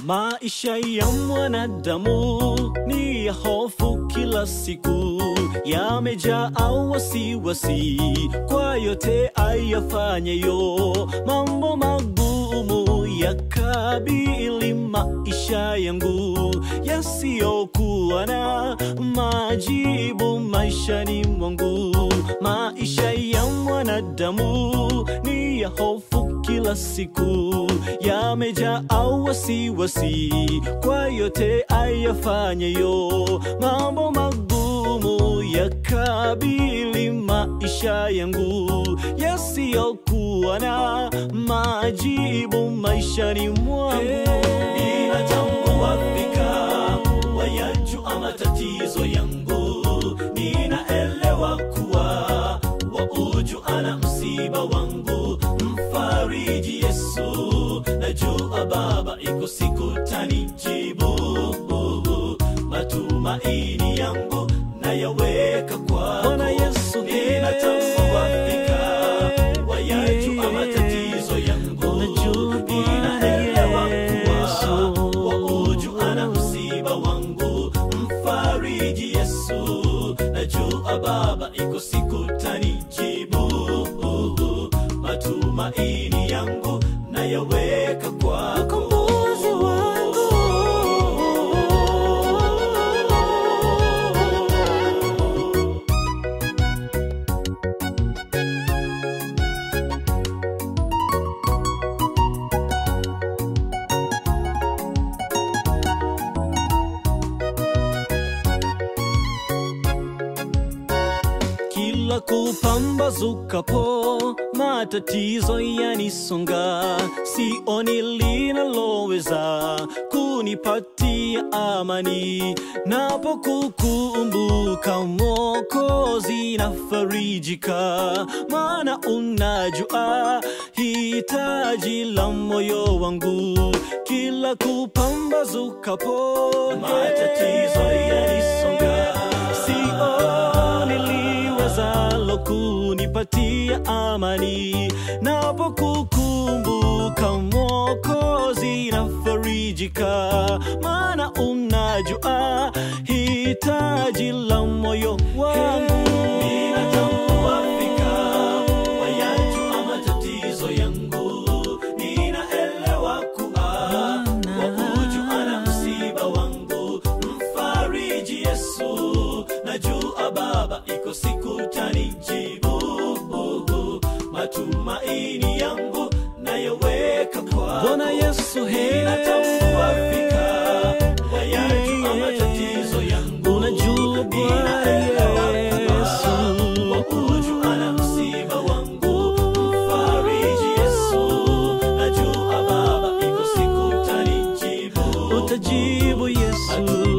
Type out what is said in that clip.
Maisha ya mwanadamu ni ya hofu kila siku, yamejaa wasiwasi kwa yote ayafanyayo. Mambo magumu yakabili maisha yangu, yasiyokuwa na majibu maishani mwangu. Maisha ya mwanadamu ni ya hofu kila siku, yamejaa wasiwasi kwa yote ayafanyayo. Mambo magumu yakabili maisha yangu, yasiyokuwa na majibu maishani mwangu. Ninatambua fika wayajua matatizo yangu, ninaelewa kuwa wauju ana msiba wangu, mfariji Yesu, najua Baba iko siku tanijibu. Matumaini yangu nayaweka kwako Bwana Yesu, ninatambua fika wayajua matatizo yangu, Unajua Bwana ninaelewa kuwa Yesu. wauju ana msiba wangu, mfariji Yesu, najua Baba iko siku tanijibu. Matumaini yangu nayaweka kwako Mkombozi wangu. Kila kupambazukapo matatizo yanisonga, sioni linaloweza kunipatia amani. Napokukumbuka Mwokozi nafarijika, maana unajua hitaji la moyo wangu. Kila kupambazukapo matatizo yanisonga, sioni liwezalo kunipatia amani napokukumbuka Mwokozi nafarijika, maana unajua hitaji la moyo wangu. Ninatambua fika wayajua matatizo yangu, ninaelewa kuwa wauju ana msiba wangu, mfariji Yesu, najua Baba iko siku tanijibu. Matumaini yangu nayaweka kwako Bwana Yesu, he. ninatambua fika wayajua matatizo yangu, Unajua Bwana ninaelewa Yesu. kuwa wauju ana msiba wangu, mfariji Yesu, najua Baba iko siku tanijibu. Utajibu Yesu.